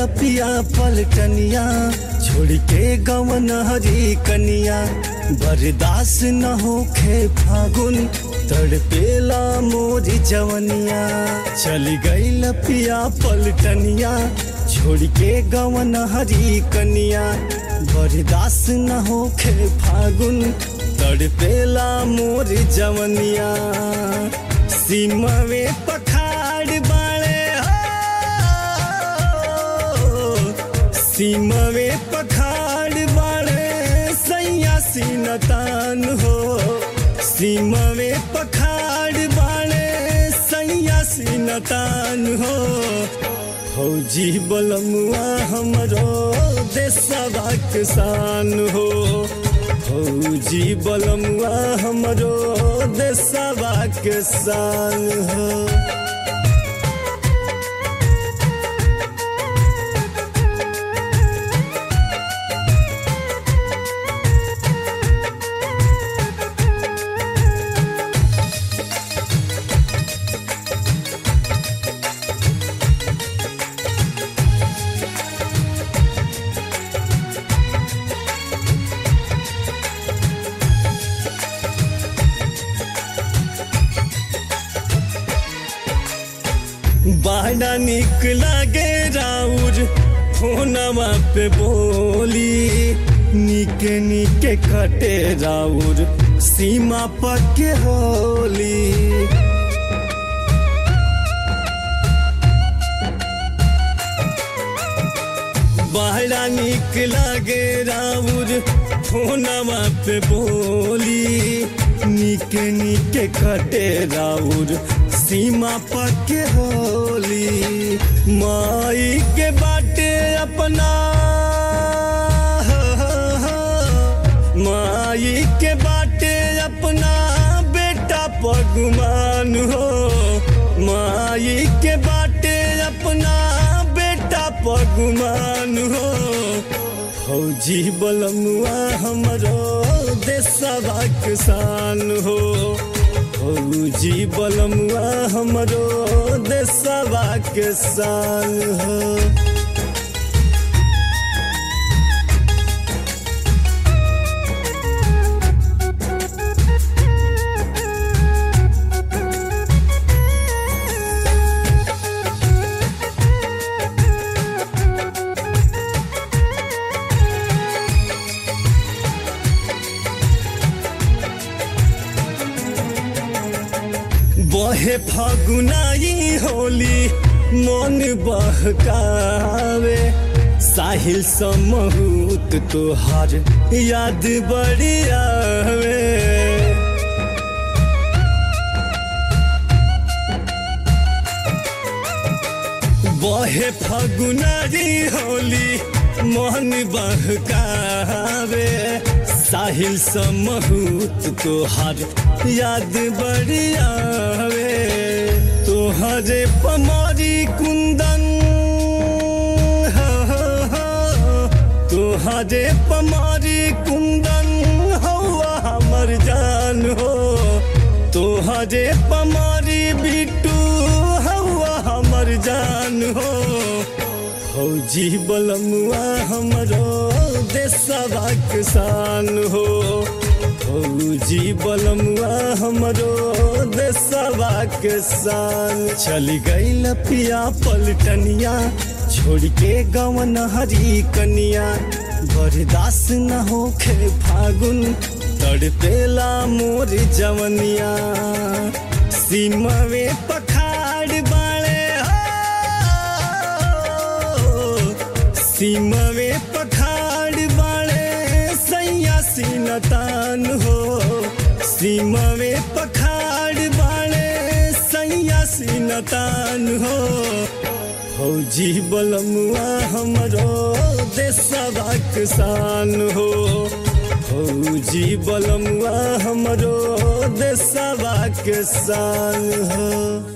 पिया पलटनिया छोड़ के गवन हरी कनिया बर्दाश्त न होखे फागुन तड़पेला मोरी जवनिया चल गई पिया पलटनिया छोड़ के गवन हरी कनिया बर्दाश्त न होखे फागुन तड़पेला मोरी जवनिया सीमवे पखाड़ बाड़े हो सीमवे पखाड़ बाड़े सैया सीनतान हो सीमवे पखाड़ बाड़े सैया सीनतान हो फौजी बलमुआ हमरो देशवा किसान हो फौजी बलमुआ हमरो देशवा किसान हो बड़ा निक लागे राउर फोनवा पे बोली निके निके कटे राउर सीमा पक्के होली बड़ा निक लागे राउर फोनवा पे बोली निके निके कटे राउर सीमा पक्के होली माई के बाटे अपना माई के बाटे अपना बेटा पगुमान हो माई के बाटे अपना बेटा पगुमान हो फौजी बलमुआ हमरो देशवा किसान हो फौजी बलमुआ हमरो देशवा किसान हो बहे फगुनाई होली मन बहकावे साहिल समहूत तोहार याद बड़ी आवे बहे फगुनाई होली मन बहकावे साहिल समहूत तोहार याद बड़ी आवे तोहरे पमारी कुंदन हो, हो, हो, तोहरे पमारी कुंदन हवा हमर जान हो तोहरे पमारी बिटू हवा हमर जान हो फौजी बलमुआ हमरो देशवा किसान हो फौजी बलमुआ हमरो देशवा किसान चल गई पिया पलटनिया छोड़ के गवन हरी कनिया बर्दाश्त न होखे फागुन तड़पेला मोर जवनिया सीमवे पखाड़ बाड़े हो सीमवे पखाड़ बाड़े सैया सीनतान हो सीमवे पखाड़ बाड़े सैया सीनतान हो फौजी बलमुआ हमरो देशवा किसान हो फौजी बलमुआ हमरो देशवा किसान हो